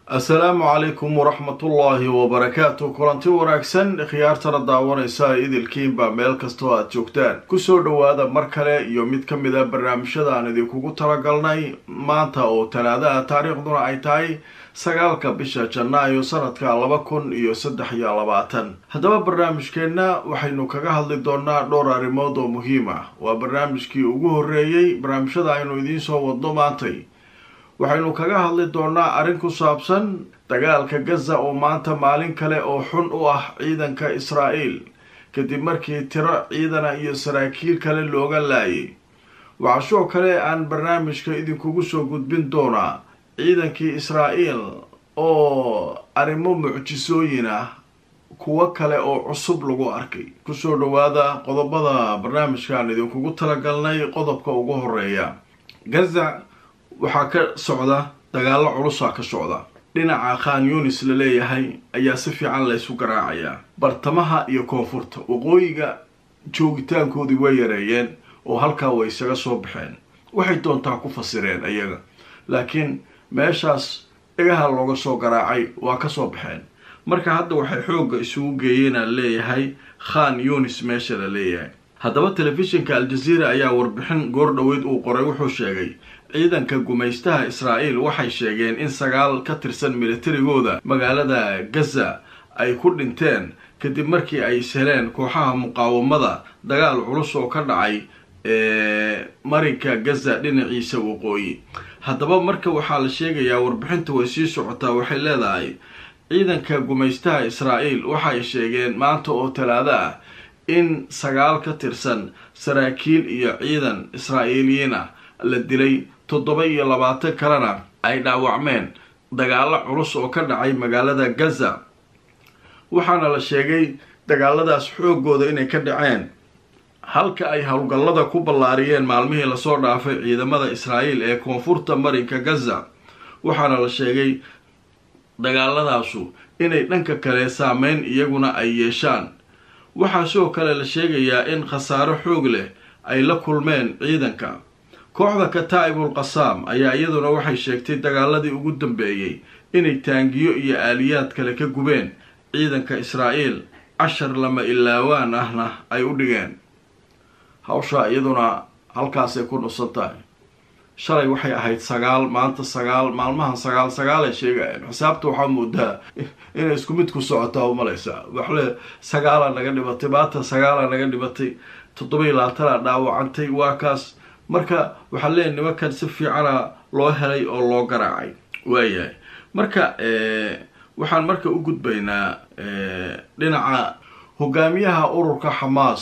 assalaamu calaykum waraxmatullaahi wabarakaatu kulanti wanaagsan khiyaartana daawanaysa idilkiinba meel kastoo aad joogtaan kusoo dhowaada mar kale iyo mid ka mid a barnaamijyada aan idinkugu talagalnay maanta oo talaadaha taariikhduna ay tahay sagaalka bisha janaayo sanadka laba kun iyo saddex iyo labaatan haddaba barnaamijkeenna waxaynu kaga hadli doonaa dhowr arrimood oo muhiim ah waa barnaamijkii ugu horreeyey barnaamijyada aynu idiin soo wadno maantay waxaynu kaga hadli doonaa arrin ku saabsan dagaalka gaza oo maanta maalin kale oo xun u ah ciidanka israa'iil kadib markii tiro ciidana iyo saraakiil kale looga laayay waxaa sidoo kale aan barnaamijka idinkugu soo gudbin doonaa ciidankii israa'iil oo arrimo mucjisooyin ah kuwo kale oo cusub lagu arkay kusoo dhowaada qodobada barnaamijkaan idinkugu talagalnay qodobka ugu horeeya gaza waxaa ka socda dagaalo culusaa ka socda dhinaca khan yunis la leeyahay ayaa si fiican laysu garaacayaa bartamaha iyo koonfurta waqooyiga joogitaankoodii way yareeyeen oo halkaa way isaga soo baxeen waxay doontaa ku fasireen ayaga laakiin meeshaas dhagaha looga soo garaacay waa kasoo baxeen marka hadda waxay xoogga isugu geeyeenaa leeyahay khan yunis meesha la leeyahay haddaba telefishinka al-jazeera ayaa warbixin goor dhoweyd uu qoray wuxuu sheegay ciidanka gumaystaha israa'iil waxay sheegeen in sagaal ka tirsan militarigooda magaalada gaza ay ku dhinteen kadib markii ay isheleen kooxaha muqaawamada dagaal culus oo ka dhacay marinka gaza dhinaciisa waqooyi haddaba marka waxaa la sheegayaa warbixinta way sii socotaa waxay leedahay ciidanka gumaystaha israa'iil waxay sheegeen maanta oo talaado ah in sagaal ka tirsan saraakiil iyo ciidan israa'iiliyiin ah la dilay toddoba iyo labaatan kalena ay dhaawacmeen dagaalo culus oo ka dhacay magaalada gaza waxaana la sheegay dagaaladaas xoogooda inay ka dhaceen halka ay howlgallada ku ballaariyeen maalmihii lasoo dhaafay ciidamada israa'iil ee koonfurta marinka gaza waxaana la sheegay dagaaladaasu inay dhanka kale saameyn iyaguna ay yeeshaan waxaa sidoo kale la sheegayaa in khasaaro xoog leh ay la kulmeen ciidanka kooxda kataa'ibul qasaam ayaa iyaduna waxay sheegtay dagaaladii ugu dambeeyey inay taangiyo iyo aaliyaad kale ka gubeen ciidanka israa'iil cashar lama ilaawaan ahna ay u dhigeen hawshaa iyaduna halkaasay ku dhusan tahay shalay waxay ahayd sagaal maanta sagaal maalmahan sagaal sagaalay sheegayeen xisaabta waxaa moodaa inay isku mid ku socotaa umalaysaa waxle sagaala naga dhibatay maanta sagaala naga dhibatay toddoba-iyo labaatana dhaawacantay waa kaas marka waxaa leeyahy nimankan si fiicana loo helay oo loo garaacay waayahay marka waxaan marka u gudbaynaa dhinaca hogaamiyaha ururka xamaas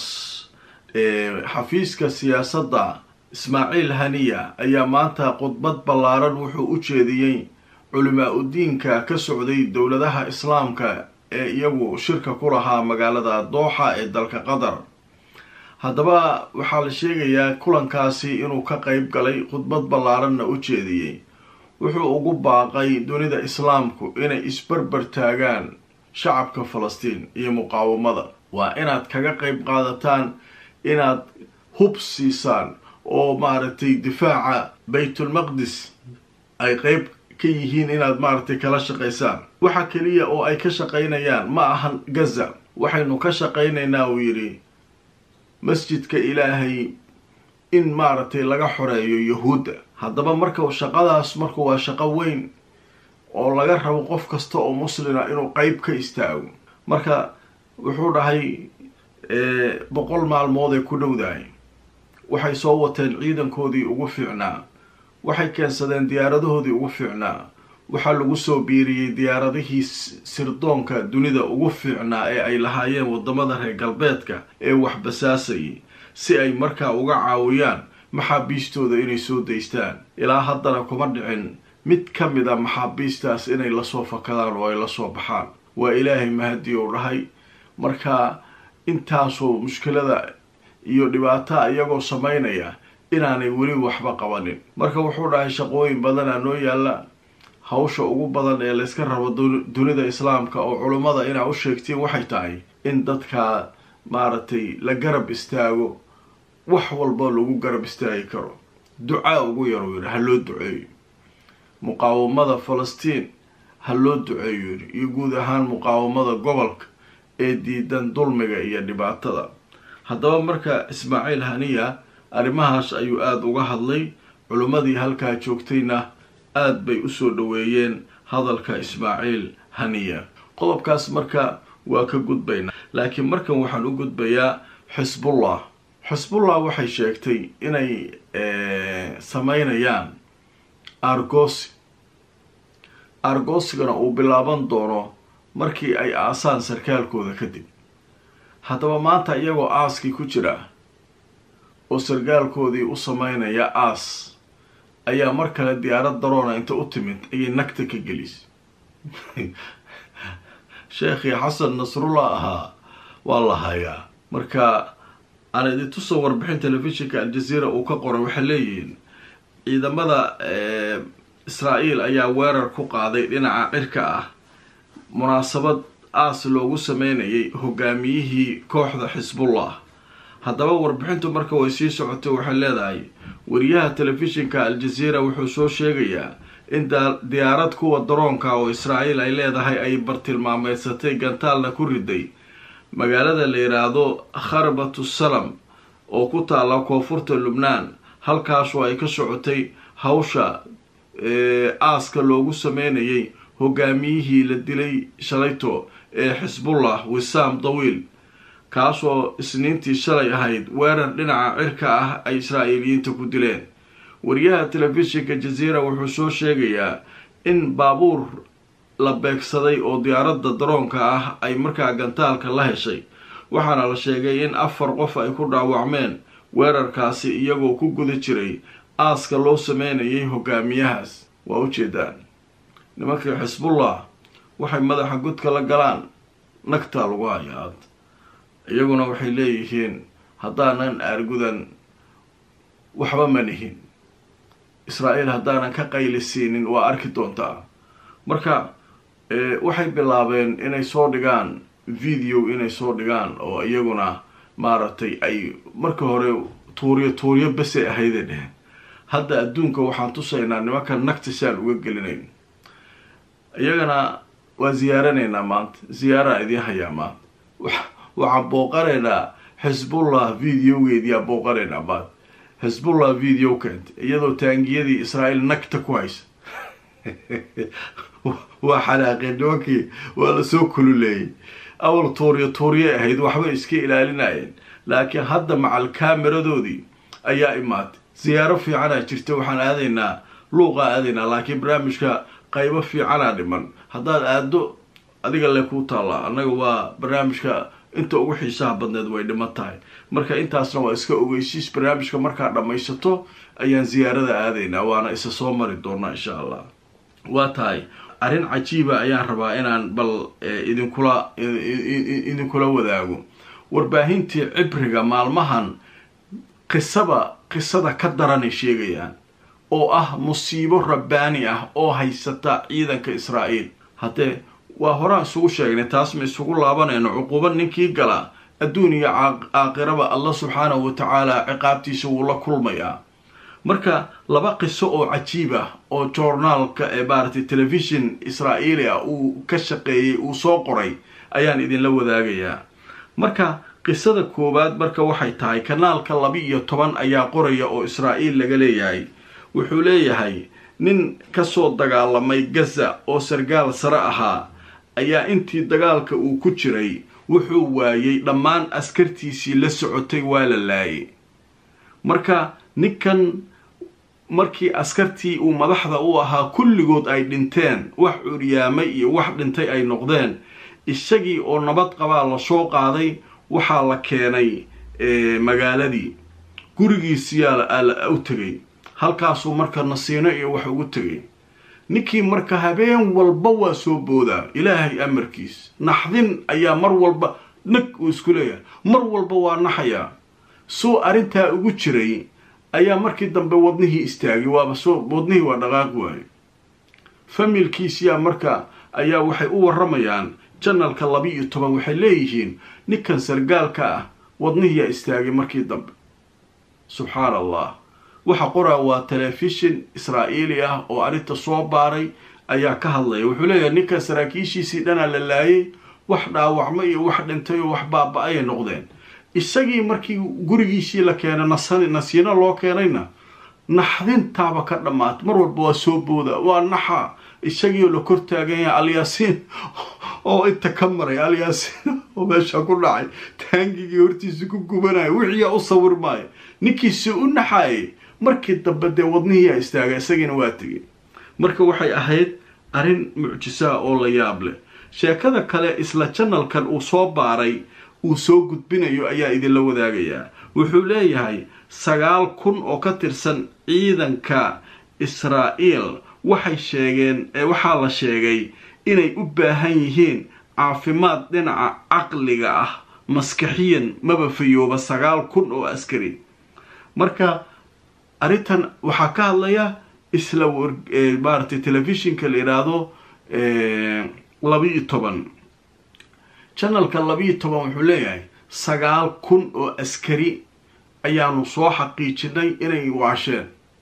xafiiska siyaasadda ismaaciil haniya ayaa maanta khudbad ballaaran wuxuu u jeediyey culimaa udiinka ka socday dowladaha islaamka ee iyagu shirka ku lahaa magaalada dooxa ee dalka qatar haddaba waxaa la sheegayaa kulankaasi inuu ka qeyb galay khudbad ballaaranna u jeediyey wuxuu ugu baaqay dunida islaamku inay isbarbar taagaan shacabka falastiin iyo muqaawamada waa inaad kaga qeyb qaadataan inaad hub siisaan oo maaragtay difaaca baytulmaqdis ay qeyb ka yihiin inaad maaragtay kala shaqaysaan waxa keliya oo ay ka shaqaynayaan ma ahan gaza waxaynu ka shaqaynaynaa uu yidhi masjidka ilaahay in maaragtay laga xoreeyo yahuudda haddaba marka shaqadaas marka waa shaqo weyn oo laga rabo qof kasta oo muslina inuu qeyb ka istaago marka wuxuu dhahay boqol maalmood ay ku dhowdahay waxay soo wateen ciidankoodii ugu fiicnaa waxay keensadeen diyaaradahoodii ugu fiicnaa waxaa lagu soo biiriyey diyaaradihii sirdoonka dunida ugu fiicnaa ee ay lahaayeen wadamada reer galbeedka ee waxbasaasayay si ay markaa uga caawiyaan maxaabiistooda inay soo daystaan ilaa haddana kuma dhicin mid ka mid a maxaabiistaas inay lasoo fakadaan oo ay lasoo baxaan waa ilaahay mahadii uu dhahay marka intaasoo mushkilada iyo dhibaata iyagoo samaynaya inaanay weli waxba qabanin marka wuxuu dhahay shaqooyin badanaa noo yaalla hawsha ugu badan ee layska rabo dunida islaamka oo culummada inaa u sheegtiin waxay tahay in dadka maaragtay la garab istaago wax walba lagu garab istaagi karo ducaa ugu yaruu yidhi ha loo duceeyo muqaawamada falastiin ha loo duceeyo yidhi iyo guud ahaan muqaawamada gobolka ee diidan dulmiga iyo dhibaatada haddaba marka ismaaciil haniya arrimahaas ayuu aada uga hadlay culimmadii halkaa joogtayna aada bay usoo dhaweeyeen hadalka ismaaciil haniya qodobkaas marka waa ka gudbaynaa laakiin markan waxaan u gudbayaa xisbullah xisbullah waxay sheegtay inay sameynayaan argosi argosigana uu bilaaban doono markii ay aasaan sarkaalkooda kadib haddaba maanta iyagoo aaskii ku jira oo sarkaalkoodii u sameynaya aas ayaa mar kale diyaarad daroona inta u timid ayay nagta ka gelisay sheekhii xasan nasrullah ahaa waa la hayaa marka aan idin tusoo warbixin telefishinka aljazeera uu ka qoray waxay leeyihiin ciidamada israa-el ayaa weerar ku qaaday dhinaca cirka ah munaasabad aas loogu sameynayay hogaamiyihii kooxda xisbullah haddaba warbixintu marka way sii socotay waxay leedahay wariyaha telefishinka aljazeera wuxuu soo sheegayaa in diyaarad kuwa daroonka oo israa-el ay leedahay ay bartilmaameysatay gantaalna ku riday magaalada la yidhaahdo kharbatu salam oo ku taala koonfurta lubnaan halkaasoo ay ka socotay hawsha aaska loogu sameynayay hogaamiyihii la dilay shalayto ee xisbullah wisaam dawiil kaasoo isniintii shalay ahayd weerar dhinaca cirka ah ay israa'iiliyiinta ku dileen wariyaha telefishinka jazeera wuxuu soo sheegayaa in baabuur la beegsaday oo diyaaradda daroonka ah ay markaa gantaalka la heshay waxaana la sheegay in afar qof ay ku dhaawacmeen weerarkaasi iyagoo ku guda jiray aaska loo sameynayay hogaamiyahaas waa ujeedaan nimankii xisbullah waxay madaxa godka la galaan nagtaa lagu hayaa iyaguna waxay leeyihiin haddaanan aargudan waxba ma nihin israa-el haddaanan ka qaylisiinin waa arki doontaa marka waxay bilaabeen inay soo dhigaan video inay soo dhigaan oo iyaguna maaragtay ay marka hore tuuryo tuuryo besay ahayday dheheen hadda adduunka waxaan tusaynaa nimanka nagta si aan uga gelinayn iyagana waa ziyaaranaynaa maanta ziyaaraa idiin hayaa maanta waxaan booqanaynaa xisbullah videogeediyaa booqanaynaa maanta xisbullah video keenta iyadoo taangiyadii israael nagta ku haysa waa xanaaqeen nimankii waa lasoo kululeeyay awal tuuryo tuurye ahayd waxbay iska ilaalinayeen laakiin hadda macal kaameradoodii ayaa imaatay siyaaro fiicanaa jirta waxaan aadaynaa luuqaa aadaynaa laakiin barnaamijka qaybo fiicanaa dhiman haddaad aado adiga le kuu taallaa annaga waa barnaamijka inta ugu xiisaha badneed way dhiman tahay marka intaasna waa iska ogeysiis barnaamijka markaa dhammaysato ayaan ziyaarada aadaynaa waana isa soo mari doonaa insha allah waa tahay arrin cajiiba ayaan rabaa inaan bal idinkula idinkula wadaago warbaahintii cibriga maalmahan qisaba qisada ka daranay sheegayaan oo ah musiibo rabbaani ah oo haysata ciidanka israa'iil haddee waa horaan isugu sheegnay taas ma isugu laabanayno cuquuba ninkii gala adduun iyo aakhiraba allah subxaanahu wa tacaala ciqaabtiisa wuu la kulmayaa marka laba qiso oo cajiib ah oo joornaalka ee maaragtay telefishon israa'iili ah uu ka shaqeeyey uu soo qoray ayaan idinla wadaagayaa marka qisada koowaad marka waxay tahay kanaalka laba iyo toban ayaa qoraya oo israa'iil laga leeyahay wuxuu leeyahay nin kasoo dagaalamay gaza oo sargaal sare ahaa ayaa intii dagaalka uu ku jiray wuxuu waayey dhammaan askartiisii la socotay waa la laayay marka ninkan markii askartii uu madaxda u ahaa kulligood ay dhinteen wax curyaamay iyo wax dhintay ay noqdeen isagii oo nabad qabaa lasoo qaaday waxaa la keenay magaaladii gurigiisiyaa u tegay halkaasuu marka nasiino iyo wax ugu tegay ninkii marka habeen walba waa soo boodaa ilaahay amarkiis naxdin ayaa mar walba nag uu isku leeyahay mar walba waa naxayaa suu arrintaa ugu jiray ayaa markii dambe wadnihii istaagay waaba soo wadnihii waa dhaqaaq waayo familkiisiyaa marka ayaa waxay u waramayaan janalka laba iyo toban waxay leeyihiin ninkan sargaalka ah wadnihiyaa istaagay markii dambe subxaan allah waxa qoraa waa telefishin israa'iili ah oo arrinta soo baaray ayaa ka hadlaya wuxuu leeyahay ninka saraakiishiisii dhanaa la laayay wax dhaawacmo iyo wax dhintay oo wax baaba-ayay noqdeen isagii markii gurigiisii la keenay nasan nasiino loo keenayna naxdintaaba ka dhammaatay mar walba waa soo booda waa naxa isagiioo la kor taagan yahay alyaasiin oo inta ka maray alyaasiin oo meesha ku dhacay taangigii hortiisa ku gubanaya wixiiyaa u sawir maayo ninkiisi u naxaayay markii dambe dee wadnihiiyaa istaagay isagiina waa tegay marka waxay ahayd arrin mucjisaa oo la yaab leh sheekada kale isla janalkan uu soo baaray uu soo gudbinayo ayaa idinla wadaagayaa wuxuu leeyahay sagaal kun oo ka tirsan ciidanka israa'iil waxay sheegeen ee waxaa la sheegay inay u baahan yihiin caafimaad dhinaca caqliga ah maskaxiyan maba fayooba sagaal kun oo askari marka arrintan waxaa ka hadlaya isla maaratay telefishinka la yidhaahdo labiiyo toban janalka labiiyo toban wuxuu leeyahay sagaal kun oo askari ayaanu soo xaqiijinay inay waasheen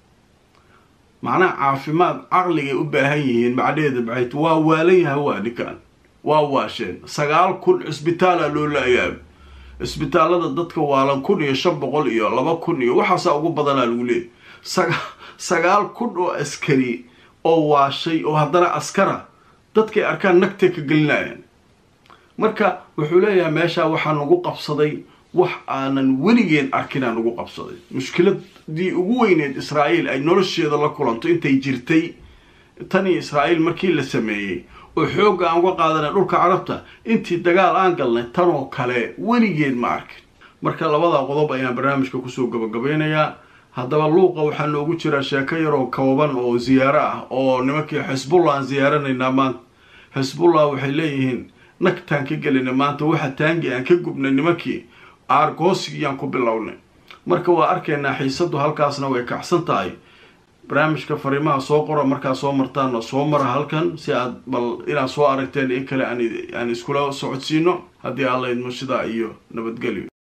macnaha caafimaad caqligay u baahan yihiin macnaheeda maxayt waa waalan yahay waa ninkan waa waasheen sagaal kun cisbitaala loo la-yaab cisbitaalada dadka waalan kun iyo shan boqol iyo laba kun iyo waxaasaa ugu badanaa lagu leeyay saga sagaal kun oo askari oo waashay oo haddana askara dadkay arkaan nagtay ka gelinayaan marka wuxuu leeyahay meeshaa waxaa nagu qabsaday wax aanan weligeen arkinaa nagu qabsaday mushkiladii ugu weyneed israa'iil ay nolosheeda la kulanto intay jirtay tanii israa'iil markii la sameeyey oo xoogga aan uga qaadanay dhulka carabta intii dagaal aan galnay tanoo kale weligeen ma arkin marka labada qodob ayaan barnaamijka kusoo gabagabeynayaa haddaba luuqa waxaa noogu jira sheeko yaroo kooban oo ziyaaro ah oo nimankii xisbullah aan ziyaaranaynaa maanta xisbullah waxay leeyihiin nagtaan ka gelinay maanta waxa taangi aan ka gubnay nimankii aargoosigiyaan ku bilownay marka waa arkaynaa xiisadu halkaasna way kacsan tahay barnaamijka fariimaha soo qora markaa soo martaanna soo mara halkan si aad bal inaad soo aragteen in kale aan iskula socodsiino haddii aan laydmo sidaa iyo nabadgelyo